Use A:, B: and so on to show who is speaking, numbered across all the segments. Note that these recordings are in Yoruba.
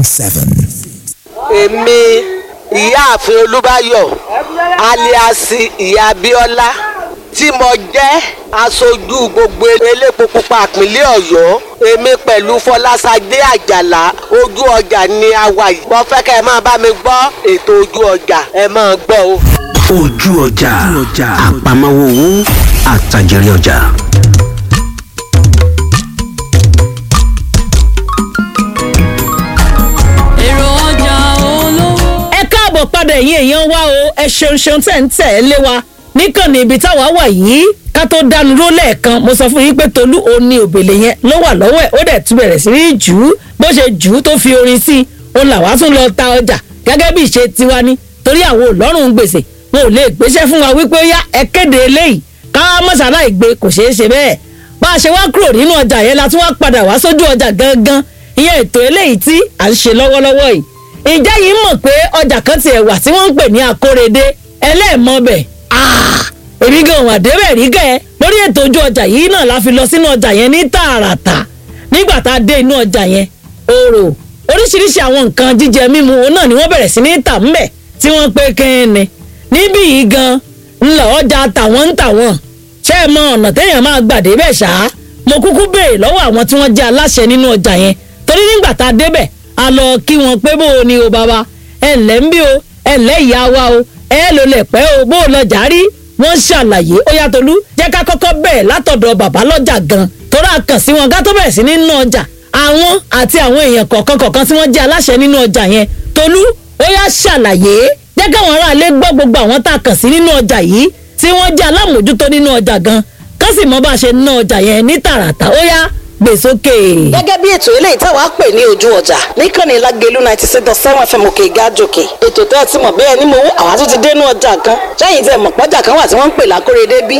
A: seven.
B: èmi ìyáàfin olúbáyọ̀ aliasi ìyá abíọ́lá tí mo jẹ́ aṣojú gbogbo elépo pupa ìpínlẹ̀ ọ̀yọ́ èmi pẹ̀lú fọlásadé àjàlá ojú ọjà ni a wà yìí mo fẹ́ kẹ́ ẹ máa bá mi gbọ́ ètò ojú ọjà ẹ máa gbọ́ o.
C: ojú ọjà àpamọ́wọ́ owó àtàjẹrẹ ọjà.
D: èrò ọjà olówó.
E: ẹ káàbọ̀ padà ẹ̀yin èèyàn wa o ẹ ṣeun ṣeun tẹ̀ ń tẹ̀ ẹ́ lé wa níkànnì ibi táwa wà yìí ká tó dánu ró lẹ́ẹ̀kan mo sọ fún yín pé tolú òní òbèlè yẹn ló wà lọ́wọ́ ẹ̀ ó dẹ̀ tún bẹ̀rẹ̀ sí ní jù ú bó ṣe jù ú tó fi orin sí i òun làwa tún lọ ta ọjà gẹ́gẹ́ bí ìṣe tiwa ní torí àwọn òlọ́rùn gbèsè wọn ò lè gbéṣẹ́ fún wa wípé ó yá ẹ kéde eléyìí ká mọ̀sálà ìgbé kò ṣeé ṣe bẹ́ẹ̀ bá a ṣe wá kúrò nínú ọjà yẹn la tún wá padà wá sójú ọjà gangan ìyẹn ètò eléyìí tí à ń ṣe lọ́wọ́lọ́wọ́ yìí ìjẹ́ yìí mọ̀ pé ọjà kan tiẹ̀ wà tí wọ́n ń pè ní akórèdé ẹlẹ́ẹ̀mọ́bẹ̀ èmi gan wà débẹ̀ rí gẹ́ lórí ètò ojú ọjà yìí náà la fi lọ sínú ọjà yẹn ní tààràtà nígbà tá a dé inú ọjà yẹn oro oríṣiríṣi àwọn nǹkan jíjẹ mímu òun náà ni wọ́n bẹ̀rẹ̀ sí ní tà ńbẹ̀ tí wọ́n pé kẹ́ni níbí yìí gan ńlọ ọjà tàwọn ń tàwọn ṣé ẹ mọ ọ̀nà téèyàn máa gbà débẹ̀ ṣá mo kúkú béèrè lọ́wọ́ àwọn tí wọ́n jẹ́ aláṣẹ nínú ọjà yẹn torí nígbà tá a débẹ̀ a lọ kí wọn pé bó o ní o bàbá ẹ ǹlẹ́ ń bí o ẹ ǹlẹ́ ìyá wa o ẹ ló lẹ̀ pẹ́ o bó o lọ jàrí wọ́n ṣàlàyé ó yá Tolú jẹ́ ká kọ́kọ́ bẹ̀rẹ̀ látọ̀dọ̀ bàbá lọ́jà gan torí a kàn sí wọn ká tó bẹ̀rẹ̀ sí nínú ọjà àwọn àti àwọn èèyàn kọ̀ọ̀kan kọ̀ọ̀kan tí wọ́n jẹ́ aláṣẹ nínú ọjà yẹn Tolú ó yá ṣàlàyé jẹ́ káwọn aráalé gbọ́ gbogbo àwọn tá a kàn sí nínú ọjà yìí tí wọ́n jẹ́ alámòjútó nínú ọjà gan kán sì mọ bá a ṣe ná ọjà yẹn ní tààràtà ó yá gbé sókè.
F: gẹ́gẹ́ bí ètò eléyìí táwa pè ní ojú ọjà níkànnì lágẹ̀lú ninety six dot seven fm òkè gájòkè ètò tẹ́ ẹ ti mọ̀ bẹ́ẹ̀ ni mo wú àwa tún ti dénú ọjà kan sẹ́yìn tẹ́ ẹ mọ̀ pọ́jà kan wà tí wọ́n ń pè lákòrédé bí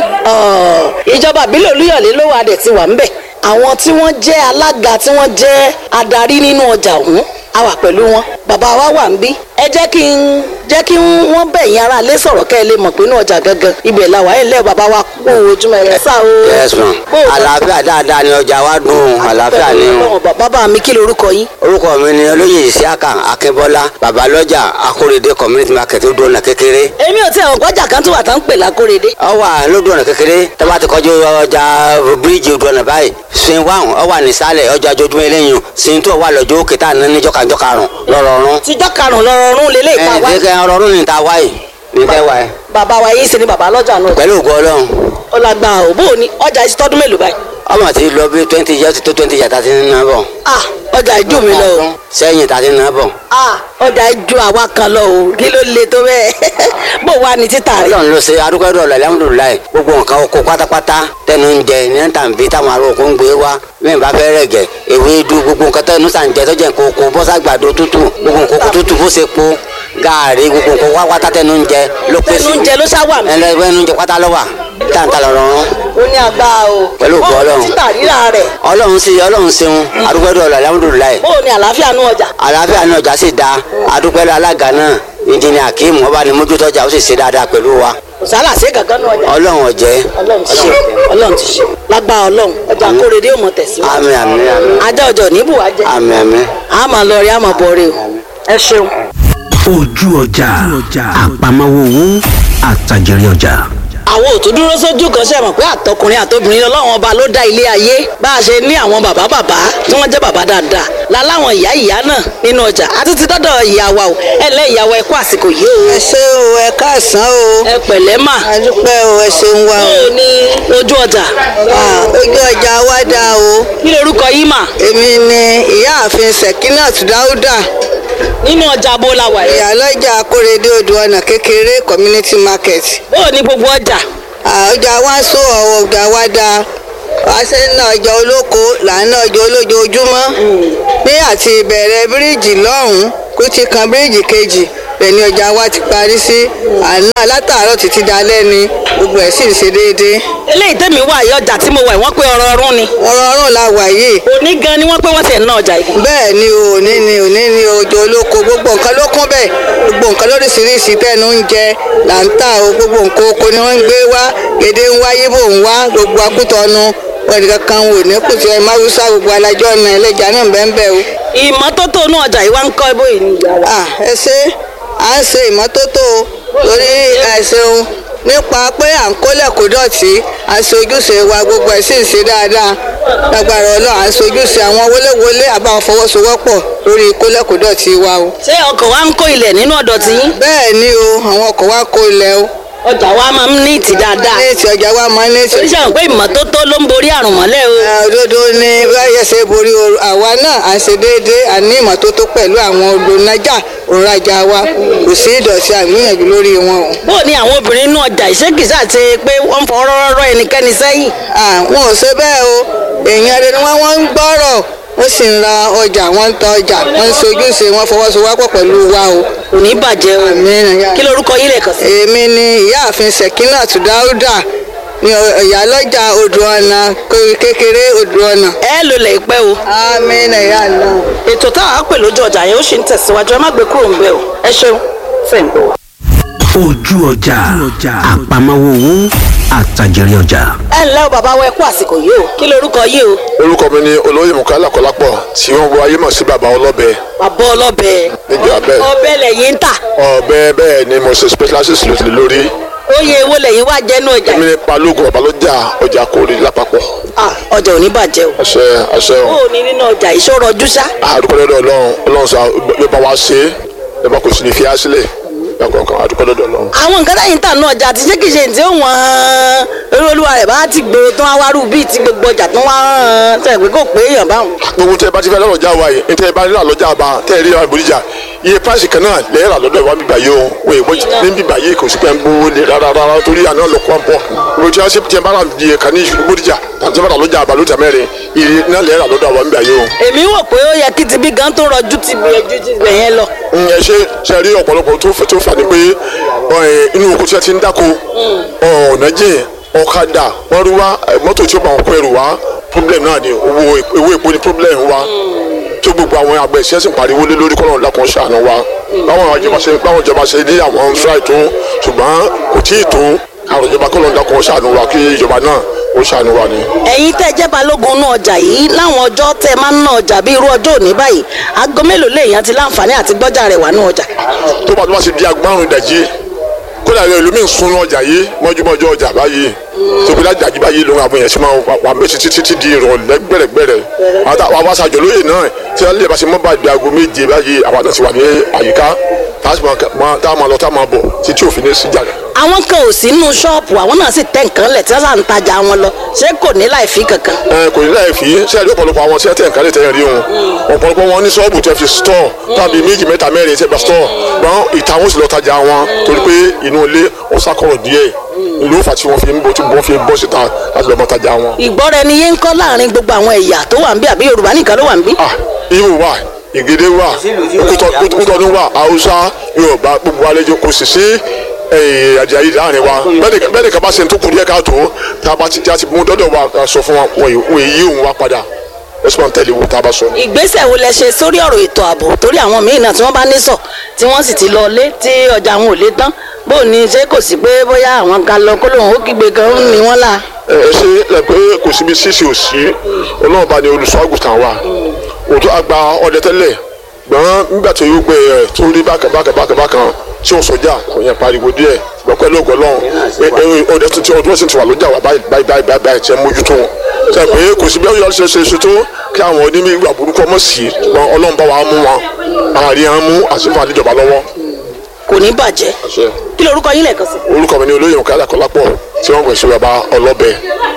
F: ìjọba àbílẹ̀ olúyọ̀lé ló wà dẹ̀ ti wà ńbẹ̀ àwọn tí wọ́n jẹ́ alága tí wọ́n jẹ́ adarí nínú ọjà ọ̀hún a wà pẹ̀lú wọn bàbá wa wà ń bí ẹ jẹ́ kí n jẹ́ kí wọ́n bẹ̀yìn ara lé sọ̀rọ̀ kẹ́ ẹ lè mọ̀ pé inú ọjà gangan ibẹ̀ la wà ẹ̀ lẹ́ bàbá wa kú ojúmọ́ ẹ̀ sá o.
G: yes ma àlàáfíà dáadáa ni ọjà wa dùn àlàáfíà ni o.
F: bàbá mi kí lorúkọ yín.
G: orúkọ mi ni olóyè isiaka akínbọ́lá babalọ́jà akóredé community market ó dùn ọ̀nà kékeré.
F: èmi ò tí ẹ̀ ọ̀gbọ́jà kan tó wà tán ń pè lákóredé.
G: ọ wà lódò ọ̀nà kékeré tẹ́wá ti kọjú ọjà bíríìjì odò ọ̀nà báyìí sin wáhùn ọ wà nísàlẹ̀ ọjà ojoojúmọ́ eléyìí sin tó wà lọ́jọ́ òkè tá à ń ní jọ́kàjọ́ karùn-ún lọ́rọ̀ọ̀rún.
F: tíjọ́ karùn-ún lọ́rọ̀ọ̀rún lélẹ̀ ìta wáyé.
G: ẹ ẹ ọrọ̀ọ̀rún ni ta wáyé ní tẹ́ wáyé.
F: bàbá wa yìí sì ni bàbá lọ́jà náà.
G: pẹ̀lú ògùn ọlọ́run.
F: ó la gba òbó ni ọjà yìí ti tọ́dún mélòó báyìí.
G: ọmọ ti lọ bí twenty years tó twenty years tàti ń ná bọ̀.
F: ah ọjà ìjú mi lọ o.
G: sẹ́yìn tàti ń ná bọ̀.
F: ah ọjà ìjú àwa kan lọ o kí ló le tó bẹ́ẹ̀ bó wà ní títà rẹ̀.
G: ọlọ́run ló ṣe adúgbò ọ̀la alhamdulilayi gbogbo nǹkan oko pátápátá tẹnu ń jẹ ní tàǹbí táwọn ará oko ń gbé wá mẹ́rin bá fẹ́ rẹ̀ gẹ̀ ewédú gbogbo nǹkan tẹnu sàn jẹ tó jẹ́ nǹkan oko bọ́sàgbàdo tútù gbogbo nǹkan oko tútù bó ṣe po gaari gbogbo nǹkan wá pátá tẹnu ń jẹ ló pèsè
F: tẹnu ń jẹ ló ṣá wà mí.
G: ẹnu ń jẹ pátá ló wà táǹtà lọ́rọ̀
F: ó ní agbára o.
G: Pẹ̀lú ògo
F: Bó o ní
G: Ọlọ́run.
F: títà rírà rẹ̀.
G: ọlọ́run sí ọlọ́run ṣeun adúgbò ọ̀la alhamdulilayi
F: bó o ní àlàáfíà nú ọjà.
G: àlàáfíà ní ọjà sì da adúpẹ́ alága náà ìjìnlẹ̀ akeem ọba ni mójútọ́jà ó sì ṣe dáadáa pẹ̀lú wa
F: kò sálà sí gàgán nú ọjà.
G: ọlọ́run ọ̀jẹ́
F: ọlọ́run ti ṣe ọlọ́run ti ṣe lágbára ọlọ́run ọjà kórèdé ò mọ̀ tẹ̀síwájú.
G: àmín àmín àmín
F: ajá ọjà ò ní bù wá jẹ.
G: àmín àmín.
F: a máa lọ rí a máa bọ̀ rí o. ẹ ṣeun.
C: ojú ọjà àpamọ́wọ́ owó àtàjẹrẹ ọjà.
F: àwọn ò tún dúró sójú kan ṣe mọ̀ pé àtọkùnrin àtobìnrin ọlọ́run ọba ló dá ilé ayé bá a ṣe ní àwọn bàbá bàbá tí wọ́n jẹ́ bàbá dáadáa láláwọn ìyá ìyá náà nínú ọjà àti ti dọ́dọ̀ ìyá wa o ẹ lẹ́ ìyá wa ẹ kú àsìkò yìí o.
H: ẹ ṣé o ẹ káàsán o
F: ẹ pẹ̀lẹ́ mà.
H: a dúpẹ́ o ẹ ṣeun wa o
F: báwo ni ojú ọjà.
H: Ah, ojú ọjà wa dá o
F: kí lorúkọ yìí mà.
H: èmi ni ìyáàfin Sekinat Dáúdà
F: nínú ọjà bó la wà yìí.
H: ìyálọ́jà akórèdé odò ọ̀nà kékeré community market
F: bó ní gbogbo ọjà.
H: Ah, ọjà wa sọ ọ̀wọ̀ ọjà wa dá wáṣẹ́ náà ọjà olóko làánà ọjà olójoojúmọ́ ní àti ìbẹ̀rẹ̀ bíríìjì lọ́hùn-ún kó ti kan bíríìjì kejì bẹ́ẹ̀ ni ọjà wa ti parí sí àná látàárọ̀ títí dalẹ́ ni gbogbo ẹ̀ sì ń ṣe déédéé
F: eléyìí tẹ̀mí wà yìí ọjà tí mo wà yìí wọ́n pé ọrọ̀ ọrún ni.
H: ọ̀rọ̀ ọ̀run la wà yìí
F: òní gan ni wọ́n pé wọ́n ti ẹ̀ ná ọjà yìí.
H: bẹ́ẹ̀ ni o òní ni òní ni ọjọ́ olóko gbogbo nǹkan ló kún bẹ́ẹ̀ gbogbo nǹkan lóríṣiríṣi tẹ́nu ń jẹ là ń tà o gbogbo nǹkan oko ni wọ́n ń gbé wá gèdè ń wá yíbò ń wá gbogbo akútọ́nu wọn nìkan kan wò ní kùtù ẹ̀ máwùsá gbogbo alájọ́ ọ̀nà ẹlẹ́jà náà bẹ́ẹ̀ bẹ́ẹ̀ o.
F: ìmọ́tótó inú ọjà yìí wá ń kọ́ bóyá ní ìyá wa.
H: Ah, ẹ ṣe à ń ṣe ìmọ́tótó o, torí àìsàn nípa pé à ń kólẹ̀ kó dọ̀tí à ń ṣojúṣe wa gbogbo ẹ̀ sì ń ṣe dáadáa lágbára ọlọ́run à ń ṣojúṣe àwọn wọléwọlé àbáwọn fọwọ́sowọ́pọ̀ lórí kólẹ̀ kó dọ̀tí wa o.
F: ṣé ọkọ̀ wa ń kó ilẹ̀ nínú ọ̀dọ̀ tí yín.
H: bẹ́ẹ̀ ni o àwọn ọkọ̀ wa kó ilẹ̀ o
F: ọjà wa máa ń ní ìtì dáadáa.
H: ní ètò ọjà wa máa ń ní ètò
F: oníṣẹ́ àwọn pé ìmọ́tótó ló ń borí àrùn mọ́lẹ̀ o.
H: òdodo ni báyẹ̀ ṣe borí ooru àwa náà à ń ṣe déédéé à ní ìmọ́tótó pẹ̀lú àwọn olùnájà òǹrajà wa kò sí ìdọ̀tí àgbìyànjú lórí wọn o.
F: bó o ní àwọn obìnrin inú ọjà ìṣèkìsà ti pé wọ́n ń fọ rọ́rọ́ ẹnikẹ́ni sẹ́yìn.
H: àwọn ò ṣe bẹ́ẹ̀ o èèyàn rẹ ni wọ́n wọ́n ń gbọ́rọ̀ wọ́n sì ń ra ọjà wọ́n ń ta ọjà wọ́n ń ṣojúṣe wọ́n fọwọ́sowọ́pọ̀ pẹ̀lú wa o.
F: kò ní bàjẹ́ o.
H: Àmín.
F: kí lorúkọ yín lè kàn sí.
H: èmi ni ìyáàfin Sekinat Dáúdà ní ìyálọ́jà odò ọ̀nà kékeré odò ọ̀nà.
F: ẹ lò lè pẹ́ o.
H: àmín ẹ̀yà náà.
F: ètò táwọn á pè lójú ọjà yẹn ó sì ń tẹ̀síwájú ẹ má gbé kúrò ń bẹ̀ o. ẹ ṣeun fẹ́ ń gbọ́.
C: ojú ọjà àpamọ́wọ́ owó àtàjèrè ọjà.
F: ẹ ǹlẹ́ o bàbá wa ẹ kú àsìkò yìí o kí lorúkọ yìí o.
A: orúkọ mi ni olóyè mukala kọlápọ̀ tí wọ́n wọ ayé mọ̀ sí bàbá ọlọ́bẹ
F: bàbá ọlọ́bẹ.
A: níbi abẹ́
F: ọbẹ̀ lẹ́yìn ń tà.
A: ọbẹ̀ bẹ́ẹ̀ ni mo ṣe specialist lòtì lórí
F: oyè èwo lẹ́yìn wá jẹ́nu ọjà
A: èmi
F: yìí.
A: ní balógun babalọ́jà ọjà kórè lápapọ̀
F: Ah, ọjà ò ní bàjẹ́ o.
A: àṣẹ àṣẹ
F: ó ní nínú ọjà ìṣòro ọdún ṣá.
A: àdúpọ̀lọ́dọ̀ ọlọ́run ọlọ́run sá yóò bá wa ṣe é yóò bá kò sí ní fi á sílẹ̀ kankan àdúpọ̀lọ́dọ̀ ọlọ́run.
F: àwọn nǹkan táyì ń tà náà ọjà àti ṣé kìí ṣe ní tí ó wọ́n eré olúwa rẹ̀ bá ti gbèrò tán awárú bíi ti gbogbo ọjà tán wá hàn sẹ́yìn pé kò pé èèyàn báwọn.
A: gbogbo tẹ bá ti fẹ́ lọ́rọ̀ já wa yìí tẹ bá rírà lọ́jà bá tẹ rí àwọn ìbòríjà iye price kan náà lẹ́yìn rà lọ́dọ̀ ìwà bíbà yìí o wọ́n èèwọ̀ ní bíbà yìí kò sí pé ń gbówó lé rárá rárá torí àná lọ kó àpọ̀ gbogbo tí wọ́n ṣe tiẹ̀ bá rà di ẹ̀ka ní ìbòríjà àti bá rà lọ́jà àbá lójà mẹ́rin iye náà lẹ́yìn rà lọ́dọ̀ àwọn bíbà yìí o.
F: èmi wò pé ó yẹ kí ti bí gan tó rọjú ti bí ẹjú ti bẹ̀ yẹn lọ.
A: Mm, ẹ ṣe ṣe rí ọ̀pọ̀lọpọ̀ tó fẹ́ tó fà ní pé ọ, ẹ, inú oko tí wọ́n ti ń dáko ọ̀nà jìn ọ̀kadà wọ́n rí wá ẹ, mọ́tò tí ó bá wọn kó ẹrù wá problem náà ni owó ewé epo ni problem wa tó gbogbo àwọn àgbẹ̀ ìṣẹ́ sì ń pariwo lé lórí kọ́nà lákàn ṣàánú wa báwọn ìjọba ṣe báwọn ìjọba ṣe ní àwọn fúláì tó ṣùgbọ́n kò tí ì tó àwọn ìjọba kọ́nà lákàn ṣàánú wa kí ìjọba náà ó ṣàánú wa ni.
F: ẹ̀yin tẹ́ jẹ́ balógun náà ọjà yìí láwọn ọjọ́ tẹ́ máa ń ná ọjà bí irú ọjọ́ òní báyìí aago mélòó lèèyàn ti láǹfààní àti gbọ́jà rẹ̀ wà ní ọjà.
A: tó bá tó bá ṣe di agbárùn ìdajì kódà ilé ìlú mi ń sun ọjà yìí mọ́júmọ́jọ́ ọjà báyìí tó bí láti dàjí báyìí lóhun àwọn èèyàn ṣe máa wà méjì títí títí di ìrọ̀lẹ́ gbẹ̀rẹ̀gbẹ̀rẹ̀ àwọn àwọn aṣáájú lóye náà tí wọ́n lè bá ṣe mọ́ bá di aago méje báyìí àwọn àti wà ní àyíká tá a máa lọ tá a máa bọ̀ títí òfin ní síjà rẹ̀.
F: àwọn kan ò sí nínú ṣọ́ọ̀pù àwọn náà sì tẹ́ nǹkan lẹ̀ tí wọ́n sà ń tajà wọn lọ ṣé kò ní láì fi kankan.
A: ẹ kò ní láì fi ṣe àdé ọ̀pọ̀lọpọ̀ àwọn tí wọ́n tẹ̀ nǹkan lè tẹ̀yìn rí wọn ọ̀pọ̀lọpọ̀ wọn ní ṣọ́ọ̀bù tẹ́ fi stọ̀ tàbí méjì mẹ́ta mẹ́rin tẹ́ bá stọ̀ gbọ́n ìta wọn sì lọ tajà wọn torí pé inú ilé wọn sákọ̀rọ̀ díẹ̀ ìlú òfà tí wọ́n fi ń bọ́ tí wọ́n fi ń bọ́ síta láti lọ́ọ́ mọ́ tajà wọn.
F: ìgbọ́ra ẹni yé ń kọ́ láàrin gbogbo àwọn ẹ̀yà tó wà ń bí àbí yorùbá nìkan ló wà ń bí.
A: ah ibo wà ìgédé wà kútọ́dún wà haúsá yorùbá gbogbo àlejò kò sì sí àjàyí láàrin wa bẹ́ẹ̀ ni kaba ṣe ń tó kù díẹ̀ káàtó tá a bá ti tí a ti mú dọ́dọ̀ wa sọ fún wa wọ́n èyí òun wa padà ẹ̀sùn máa ń tẹ̀lé wo tá a bá sọ.
F: ìgbésẹ̀ wo lẹ ṣe sórí ọ̀rọ̀ ètò ààbò torí àwọn míì náà tí wọ́n bá ní sọ tí wọ́n sì ti lọ lé tí ọjà wọn ò lé tán bó ní ṣé kò sí pé bóyá àwọn kan lọ kó lóun ó kígbe kan ń ní wọn là.
A: ẹ ṣe ẹ pé kò síbi ṣíṣe ò sí ọlọ́run bá ní olùṣọ́ àgùntàn wa òtún àgbà ọdẹ tẹ́lẹ̀ gbọ́n nígbà tó yóò gbé ẹ tó rí bákan bákan bákan bákan tí ò sọjà kò yẹn pariwo díẹ̀ gbọ́ pẹ̀lú ògbọ́ lọ́hùn ọdẹ tuntun ọdún ọ̀sìn ti wà lọ́jà wa báyìí báyìí báyìí báyìí tiẹ̀ mójútó wọn sọ pé kò sí bí ọyọ ṣe ṣe ṣe tó kí àwọn onímọ̀ ìwà burúkú ọmọ sí wọn ọlọ́run bá wa mú wọn àárín àwọn mú àsìkò àdéjọba lọ́wọ́.
F: kò ní bàjẹ́ kí lorúkọ yín lẹ́ẹ̀kan sí.
A: orúkọ mi ni olóyè òkè àdàkọ́lápọ̀ tí wọ́n gbèsè bàbá ọlọ́bẹ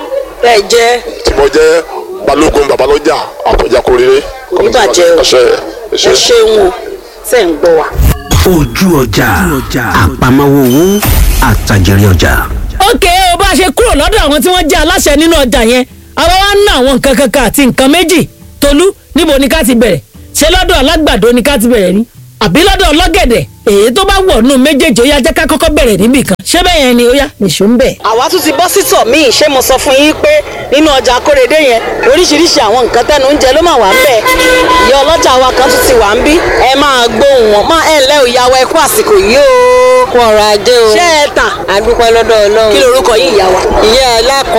F: ẹ jẹ́
A: tí mo jẹ́ balógun babalọ́jà àpọ̀jà kórèrè.
F: kò ní bàjẹ́ o ẹ ṣeun o ṣe ń gbọ́ wa.
C: ojú ọjà àpamọ́wọ́ owó àtàjèrè ọjà.
E: ókè o bá a ṣe kúrò lọ́dọ̀ àwọn tí wọ́n jẹ́ aláṣẹ nínú ọjà yẹn àwa wá ń ná àwọn nǹkan kankan àti nǹkan méjì tolú níbo ni ká ti bẹ̀rẹ̀ ṣé lọ́dọ̀ alágbàdo ni ká ti bẹ̀rẹ̀ ni àbí lọ́dọ̀ ọlọ́gẹ̀dẹ̀ èyí tó bá wọ̀ nù méjèèjì ó yá jẹ́ ká kọ́kọ́ bẹ̀rẹ̀ níbì kan ṣé bẹ́ẹ̀ yẹn ni ó yá nìṣó ń bẹ̀.
F: àwa tún ti bọ́ sítọ̀ míì ṣé mo sọ fún yín pé nínú ọjà akóredé yẹn oríṣiríṣi àwọn nǹkan tẹnu ń jẹ ló máa wà ń bẹ̀ ìyá ọlọ́jà wa kan tún ti wà ń bí ẹ máa gbóhùn wọn máa ẹ ǹlẹ́ ìyàwó ẹ kú àsìkò yìí o.
H: kú ọrọ̀ ajé o.
F: ṣé ẹ tà
H: a dúpẹ́ lọ́dọ̀ ọlọ́run.
F: kí lorúkọ yín ìyá wa.
H: ìyá alákọ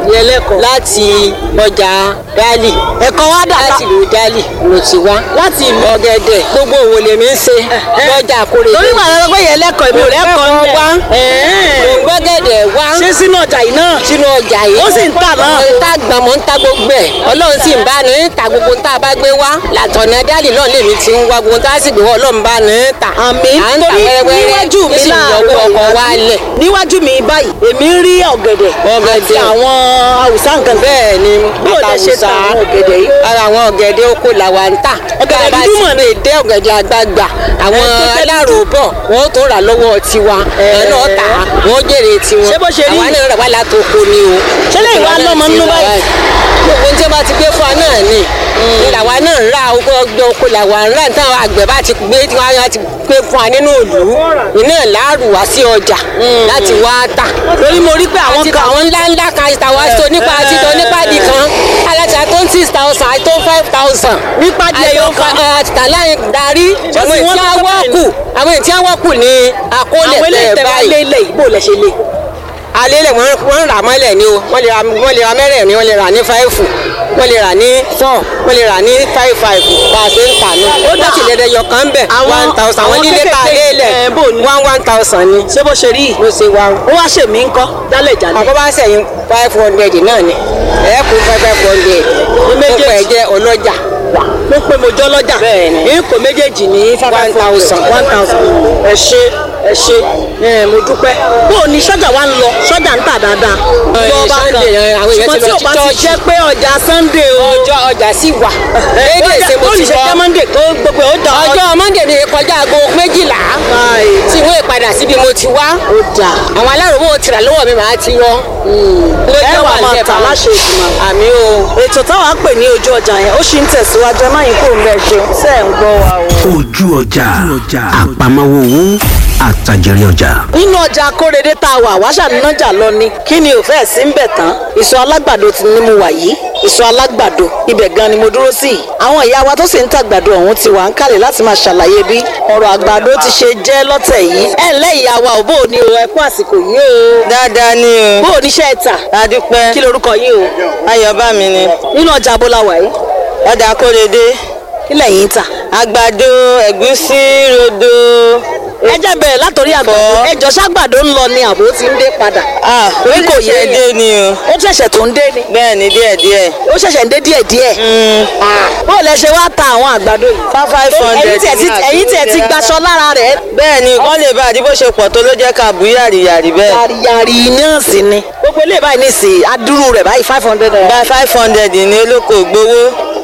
B: yẹlẹ́kọ̀ọ́
I: láti ọjà dálì
B: ẹ̀kọ́ wa dà
I: láti ìlú dálì mo ti wá láti ìlú ọ̀gẹ̀dẹ̀ gbogbo òwò lèmi ń ṣe lọ́jà àkórè
B: torí wà lọ́dọ́ pé yẹlẹ́kọ̀ọ́ èmi ò rẹ́kọ̀ọ́ ń
I: wá gbọ́gẹ̀dẹ̀ wá
B: ṣé sínú ọjà yìí náà
I: sínú ọjà yìí
B: ó sì ń tà náà.
I: mo ń ta gbọ̀n mo ń ta gbogbo ẹ̀ ọlọ́run sì ń bá ní ta gbogbo ń tá a bá gbé wá látọ̀nà dálì náà lèmi ti ń wá gbogbo ń tá a sì gbé wá ọlọ́run bá ní ta
B: àmì
I: à ń ta
B: torí
I: wẹ́rẹ́wẹ́rẹ́
B: níwájú mi
I: ó sì ń yọwọ́ ọkọ̀ wá lẹ̀
B: níwájú mi báyìí èmi ń rí ọ̀gẹ̀dẹ̀ àti àwọn haúsá nǹkan
I: bẹ́ẹ̀ ni
B: bó lè ṣe ta àwọn ọ̀gẹ̀dẹ̀ yìí.
I: ara àwọn ọ̀gẹ̀dẹ̀ oko làwa ń tà
B: Ọ̀gẹ̀dẹ̀
I: Bá a bá
B: dúdú
I: ti
B: mọ̀
I: lè dé ọ̀gẹ̀dẹ̀ àgbagbà àwọn
B: tó jẹ́
I: aláròóbọ̀ wọ́n tó rà lọ́wọ́ tiwa ẹ̀ náà tà á wọ́n jèrè tiwọn
B: Ṣé bó ṣe rí?
I: àwa náà rà wá látòkò ni o
B: Ṣé lẹ́yìn wá lọ́mọ nínú báyìí?
I: gbogbo tí wọ́n bá ti gbé fún wa náà ni làwa náà ń ra oko ọgbẹ́ oko làwa ń rà táwọn àgbẹ̀ bá ti gbé tí wọ́n á ti gbé fún wa nínú ìlú iná láàrú wá sí ọjà láti wá tà
B: torí mo rí pé àwọn
I: àti
B: kan
I: àwọn ńlá ńlá kan àti tàwa tó nípa àti tó nípa di kan alájà tó ń six thousand àti tó ń five thousand.
B: Nípa di ẹyọ kan.
I: àti tàláyìn darí
B: Ṣé
I: àwọn
B: sì wọ́n
I: ètí
B: tó
I: àwọ̀
B: báyìí
I: kù àwọn ètí àwọ̀ kù ní àkólẹ̀
B: àwọn eléyìí
I: tẹ̀
B: tẹ̀ wá lé
I: báyìí.
B: ilé yìí bó lè ṣe lé.
I: alẹ́lẹ̀ wọ́n wọ́n rà mọ́lẹ̀ ni o wọ́n lè ra wọ́n lè ra mẹ́rẹ̀ẹ̀rin wọ́n lè rà ní fáìfù wọ́n lè rà ní four wọ́n lè rà ní five five bá a ṣe ń tà ní. ó dà sílẹ̀ ẹ̀dẹ̀ yọ̀kan bẹ̀
B: Àwọn-
I: one thousand àwọn
B: àwọn
I: nílé ta
B: kéékèèké,
I: lélẹ̀
B: ẹ̀, bò ní?
I: one one thousand ni.
B: ṣé bó ṣe rí
I: bó ṣe wá o
B: ó wá ṣèmí ńkọ́ jálẹ̀ jálẹ̀.
I: àkọ́ bá sẹ̀yìn five hundred náà ni ẹ̀ kú five five hundred
B: méjèèjì.
I: gbogbo ẹ̀ jẹ́ ọlọ́jà
B: ló pé mo jọ́ lọ́jà.
I: Bẹ́ẹ̀ ni.
B: ní kò méjèèjì ní
I: One thousand.
B: one thousand. ẹ ṣe ẹ ṣe ẹ mo dúpẹ́. bó o ní sọ́jà wa ń lọ sọ́jà ń tà dáadáa.
I: Ẹ,
B: Lọ bá kan.
I: Sunday, ẹ, àwọn èèyàn
B: ṣùgbọ́n
I: ti
B: tí
I: lọ
B: o
I: sí
B: bá ti
I: church.
B: jẹ́ pé ọjà sunday o.
I: ọjọ́ ọjà sì wà lédè
B: Ọjà-
I: ṣe mo
B: bó
I: ti
B: ní ṣe
I: lọ
B: jẹ́ monday tó gbogbo ẹ̀ ó dà
I: ọjọ́ monday ni kọjá aago méjìlá
B: Báyìí.
I: tí wọ́n padà síbi mo ti wá
B: ó dà.
I: àwọn aláròbó ti rà lọ́wọ́ mi màá ti yọ.
B: ẹ wà máa tà láṣẹ ìgbìmọ̀.
I: àmì o.
B: ètò táwa pè ní ojú ọjà yẹn ó ṣì ń tẹ̀síwájú ẹ má yín kúrò ń bẹ̀ ṣeun ṣe ń gbọ́ wa o.
C: ojú ọjà àpamọ́wọ́ owó àtàjèrè ọjà.
B: nínú ọjà akórèdé tá a wà wáṣà nájà lọ ni kí ni ò fẹ́ sí ń bẹ̀ tán ìsọ alágbàdo ti ní mo wà yìí ìsọ alágbàdo ibẹ̀ gan ni mo dúró sí yìí àwọn ìyá wa tó sì ń tàgbàdo ọ̀hún ti wà ń kálẹ̀ láti máa ṣàlàyé bí ọ̀rọ̀ àgbàdo ti ṣe jẹ́ lọ́tẹ̀ yìí ẹ̀ ńlẹ́ ìyá wa ò bó o ní o ẹ kú àsìkò yìí o
H: dáadáa ni o
B: bó o níṣẹ́ ẹ̀ tà
H: adúpẹ́
B: kí lorúkọ yín o
H: ayọ̀bámi ni
B: nínú ọjà abọ́láwà yìí
H: ọjà kórèdé
B: kí lẹ̀yìn tà
H: àgbàdo ẹ̀gúsí rodo
B: ẹ jẹ́ bẹ̀rẹ̀ látòrí àgbàdo
H: Ẹ̀fọ́.
B: ẹjọ́ ṣàgbàdo ń lọ ni àbò ti ń dé padà
H: ah
B: Orí kò yé
H: oríṣiríṣi dé ni o
B: ó ṣẹ̀ṣẹ̀ tó ń dé ni
H: bẹ́ẹ̀ ni díẹ̀díẹ̀
B: ó ṣẹ̀ṣẹ̀ ń dé díẹ̀díẹ̀ bó lẹ ṣe wá ta àwọn àgbàdo yìí.
H: five five hundred
B: ẹ̀yin tiẹ̀ ti ẹ̀yin tiẹ̀ ti gbaṣọ lára rẹ̀.
H: bẹ́ẹ̀ ni wọ́n lè bá àdìbò ṣe pọ̀ tó ló jẹ́ ká bú yàrìyàrì bẹ́ẹ̀
B: yàrìyàrì náà sì ni. gbogbo ilé báyìí ní sí adúrú rẹ̀ báyìí five hundred naira.
H: bá five hundred ní olóko gbowó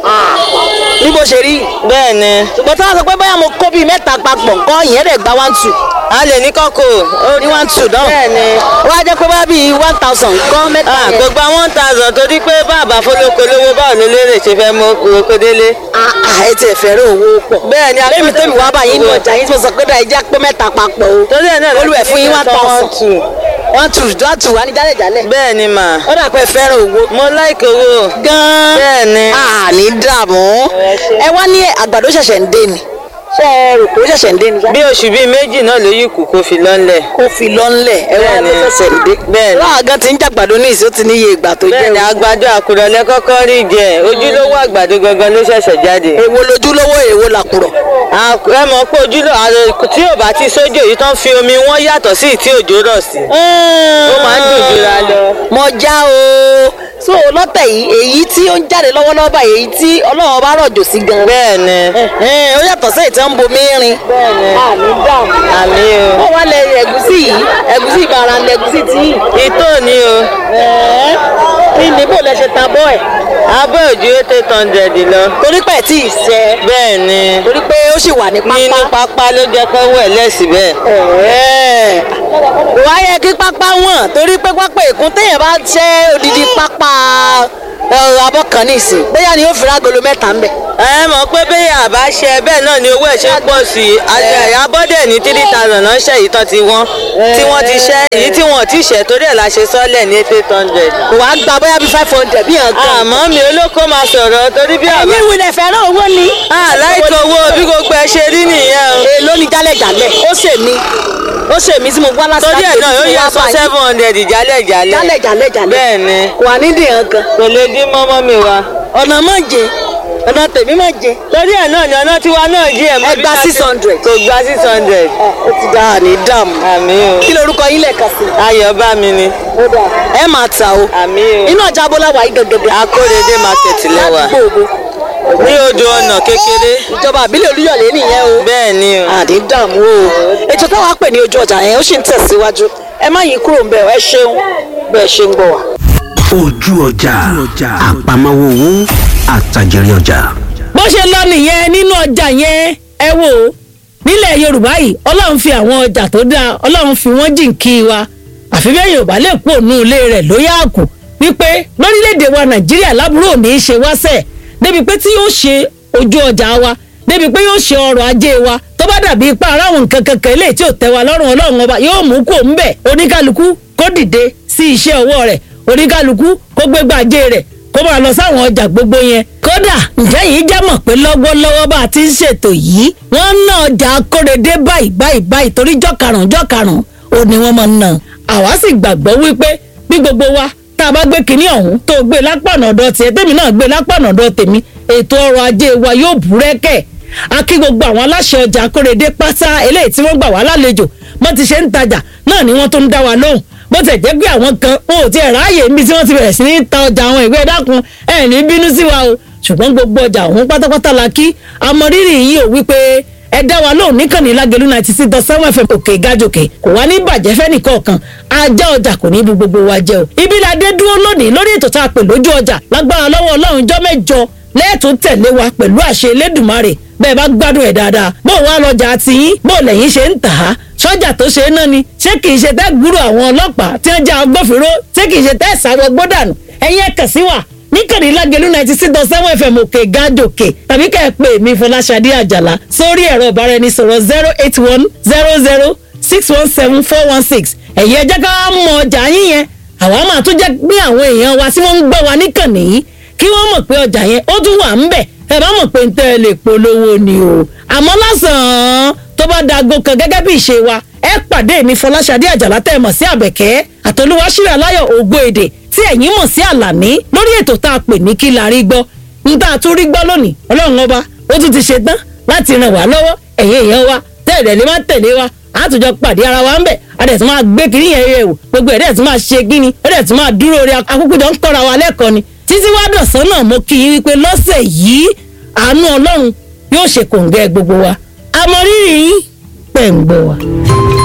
B: ní bó ṣe rí.
H: bẹ́ẹ̀ ni
B: ṣùgbọ́n tí wọ́n sọ pé bóyá mo kó bíi mẹ́ta papọ̀ nǹkan ìyẹn rẹ̀ gba one two.
H: a lè ní kọ́kọ́
B: ní one two náà.
H: bẹ́ẹ̀ ni
B: wọ́n á jẹ́ pé bóyá bíi one thousand nǹkan mẹ́ta
H: ah
B: yẹn.
H: gbogbo one thousand torí pé bàbá fọlọ́kọ lówó báwo ló lérè ṣe fẹ́ mú oko délé.
B: Ah, ah, ẹ tiẹ̀ fẹ́ràn owó pọ̀.
H: bẹ́ẹ̀ ni
B: lẹ́mi tẹ́mi wá báyìí ní ọjà yín tí mo sọ pé dáa ẹ jẹ́ pé mẹ́ta papọ̀ o.
H: torí ẹ̀ náà
B: olùwẹ̀ fún yín one thousand.
H: two.
B: one two one two wá ní jálẹ̀jálẹ̀.
H: bẹ́ẹ̀ ni mà
B: ó dà pé fẹ́ràn owó.
H: mo láìkè owó
B: gan-an.
H: bẹ́ẹ̀ ni
B: àní dààmú. ẹ wá ní àgbàdo ṣẹ̀ṣẹ̀ ń dé ni. ṣé ẹ rò pé ó ṣẹ̀ṣẹ̀ ń dé ni.
H: bí oṣù bíi méjì náà ló yí kù kó fi lọ́nlẹ̀.
B: kó fi lọ́nlẹ̀ ẹ wá ní
H: Bẹ́ẹ̀ni.
B: ṣẹ̀ṣẹ̀ ń dé.
H: Bẹ́ẹ̀ni.
B: láà gan ti ń jàgbàdo ní ìṣó ti níye ìgbà tó jẹ́
H: bẹ́ẹ̀ ni
B: o.
H: àgbàdo àkùrọ̀lẹ́ kọ́kọ́ rí jẹ ojúlówó àgbàdo gangan ló ṣẹ̀ṣẹ̀ jáde.
B: èwo lójúlówó èwo làkùrọ̀.
H: À- ẹ mọ̀ pé ojúlówó àrò tí ò bá ti sójò yìí tán fi omi wọn yàtọ̀ sí tí òjò rọ̀ sí. ó máa ń dùn jura lọ.
B: mo já o so lọ́tẹ̀ yìí èyí tí ó ń jáde lọ́wọ́lọ́wọ́ báyìí èyí tí ọlọ́run bá rọ̀jò sí gan.
H: bẹ́ẹ̀ ni
B: Ẹ̀hẹ́n, ó yàtọ̀ sí èyí tí wọ́n ń bomi rin.
H: Bẹ́ẹ̀ni.
B: àmì dààmú.
H: àmì
B: ó
H: o
B: wá lẹ ẹ̀gúsí yìí ẹ̀gúsí ìbára lẹ ẹ̀gúsí tí yìí.
H: ìtò ni o
B: Ẹ̀ẹ́, kí ni bó lẹ ṣe ta bọ́ ẹ̀.
H: abọ́ òjú eight hundred lọ.
B: torí pẹ̀ tí ì sẹ́
H: bẹ́ẹ̀ ni
B: torí pé ó sì wà ní
H: nínú
B: pápá.
H: pápá ló jẹ́ kó wẹ̀ lẹ́sìn bẹ́ẹ̀.
B: Ẹ̀ẹ́, kò wá yẹ kí pápá wọ̀n torí pé pápá èkún téèyàn bá ṣẹ́ odidi pápá ẹ̀, abọ́ kan nísìn bóyá ni ó fi rágolo mẹ́ta ń bẹ̀.
H: ẹ mọ̀ pé bẹ́ẹ̀ àbá ṣe bẹ́ẹ̀ náà ni owó ẹ̀ ṣe ń pọ̀ sí i àyà bọ́dẹ̀ ní three thousand náà ṣe ìtàn tí wọ́n tí wọ́n ti ṣẹ́ èyí tí wọ́n ti ṣẹ́ torí ẹ̀ la ṣe sọ́lẹ̀ ní eight hundred.
B: kò wá gba bóyá bí five hundred bí yàn gan.
H: àmọ́ mi olóko máa sọ̀rọ̀ torí bí àbá
B: ẹ̀yin ìwìlẹ̀ fẹ́ràn owó ni.
H: láìka owó bí gbogbo ẹ ṣe rí nìyẹn o.
B: èló
F: ní jálẹ̀jálẹ̀ ó ṣe mí ó ṣe mí tí mo wá láti
I: torí ẹ̀ náà yóò yẹ sọ seven hundred jálẹ̀ jálẹ̀.
F: jálẹ̀ jálẹ̀ jálẹ̀
I: bẹ́ẹ̀ ni
F: kò wá nídìí hàn kan
I: kò lè dín mọ́mọ́ mi wá.
F: ọ̀nà mọ̀ jẹ ọ̀nà tèmi mọ̀ jẹ
I: torí ẹ̀ náà ni ọ̀nà tiwa náà jí ẹ̀ mọ́
F: Ẹ gba 600.
I: kò gba six hundred.
F: ó ti dá àní dààmú
I: àmì o
F: kí lorúkọ yín lẹ̀ka sí
I: ayọ̀ bá mi ni
F: ẹ máa ta o
I: àmì o
F: inú ọjà abọ́láwà yìí gẹ́gẹ́
I: akóredé market lẹ́wà ní odò ọ̀nà kékeré
F: ìjọba àbílẹ̀ olúyọ̀lé nìyẹn o
I: bẹ́ẹ̀ ni o.
F: àní dààmú o ètò táwa pè ní ojú ọjà yẹn ó sì ń tẹ̀síwájú ẹ má yín kúrò ń bẹ̀ ẹ ṣeun bẹ́ẹ̀ ṣe ń gbọ́ wa.
C: ojú ọjà àpamọ́wọ́ owó àtàjèrè ọjà.
E: bó ṣe lọ nìyẹn nínú ọjà yẹn ẹ wò ó nílẹ̀ yorùbá yìí ọlọ́run fi àwọn ọjà tó dáa ọlọ́run fi wọ́n jìnkí wa àfi bẹ́ẹ̀ yorùbá lè kú òun ilé rẹ̀ ló yá àkù wípé lórílẹ̀‐èdè wa nàìjíríà lábúrò ò ní í ṣe wáṣẹ̀ débi pé tí yóò ṣe ojú ọjà wa débi pé yóò ṣe ọrọ̀ ajé wa tó bá dàbí ipá aráwọn nǹkan kankan eléyìí tí ò tẹ́ wa lọ́rùn ọlọ́run ọba yóò mú kó ń bẹ̀ oníkálukú kó dìde sí iṣẹ́ ọwọ́ rẹ̀ oníkálukú kó gbégbá ajé rẹ̀ kó máa lọ sáwọn ọjà gbogbo yẹn kódà ǹjẹ́ yìí já mọ̀ pé lọ́wọ́lọ́wọ́ bá a ti ń ṣètò yìí wọ́n ń ná ọjà akóredé báyìí báyìí báyìí torí jọ́karùn-ún jọ́karùn-ún ò ní wọ́n máa ń ná àwa sì gbàgbọ́ wípé bí gbogbo wa tá a bá gbé kinní ọ̀hún tó gbé lápànà ọ̀dọ̀ tiẹ̀ tèmi náà gbé lápànà ọ̀dọ̀ tèmi ètò ọrọ̀ ajé wa yóò búrẹ́kẹ̀ a kí gbogbo àwọn aláṣẹ ọjà akóredé pátá eléyìí tí wọ́n gbà wá lálejò bó ti ṣe ń tajà náà ni wọ́n tó ń dá wa lóhùn bó tẹ̀ jẹ́ pé àwọn kan wọn ò tiẹ̀ ráàyè níbi tí wọ́n ti bẹ̀rẹ̀ sí ní ta ọjà àwọn ìwé ẹ̀dákun ẹ̀ ní bínú sí wa o ṣùgbọ́n gbogbo ọjà òun pátápátá la kí àmọ̀rírì yìí ò wípé ẹ dá wa lóhùn níkànnì lágẹ̀lú ninety six dot seven fm òkè gájòkè kò wá ní bàjẹ́ fẹ́ nìkọ̀ọ̀kan ajá ọjà kò ní bu gbogbo wa jẹ́ o ibi la dé dúró lónìí lórí ètò tá a pè lójú ọjà lágbára lọ́wọ́ ọlọ́run jọ́ mẹ́jọ lẹ́ẹ̀tún tẹ̀lé wa pẹ̀lú àṣẹ elédùnmarè bẹ́ẹ̀ bá gbádùn ẹ̀ dáadáa bó wàá lọ́jà tiyín bó lẹ́yìn ṣe ń tà á sọ́jà tó ṣe é náà ni ṣé kìí ṣe tẹ́ gbúrò àwọn ọlọ́pàá tí wọ́n já agbófinró ṣé kìí ṣe tẹ́ ìsàwọ̀ gbódànù ẹ̀yin ẹ̀kàn sí wa níkànnì lágẹ̀lú ninety six dot seven fm òkè gájòkè tàbí kẹ́ ẹ pè mí fọláṣadé àjàlá sórí ẹ̀rọ ìbáraẹnisọ̀rọ̀ zero eight one zero zero six one seven four one six ẹ̀yin ẹ jẹ́ ká mọ ọjà yín yẹn àwa máa tún jẹ́ pé àwọn èèyàn wa tí wọ́n ń gbọ́ wa níkànnì yìí kí wọ́n mọ̀ pé ọjà yẹn ó tún wà ń bẹ̀ ẹ bá mọ̀ pé ń tẹ́ ẹ lè polówó ni o àmọ́ lásán tó bá dago kan gẹ́gẹ́ bí ìṣe wa ẹ pàdé mi fọláṣadé àjàlá tẹ́ ẹ mọ̀ sí àbẹ̀kẹ́ àtolúwaṣíra láyọ̀ ògbó èdè tí ẹ̀yin mọ̀ sí àlàní lórí ètò tá a pè ní kí la rí gbọ́ ń tá a tún rí gbọ́ lónìí ọlọ́run ọba ó tún ti ṣe tán láti ràn wá lọ́wọ́ ẹ̀yin èèyàn wa tẹ́lẹ̀ lè má tẹ̀lé wa àtúnjọ pàdé ara wa ń bẹ̀ adẹ̀ tún máa gbé kiri yẹn yẹ̀ wò gbogbo ẹ̀dẹ̀ tún máa ṣe gíní ẹ̀dẹ̀ tún máa dúró rí akókòjọ ń kọ́ra wa lẹ́kọ̀ọ́ ni títí wá dọ̀sán náà mo kí yín wípé lọ́sẹ̀ yìí àánú ọlọ́run yóò ṣe kòǹgẹ́ gbogbo wa àmọ́ rírì yín pẹ̀ ń gbọ́ wa.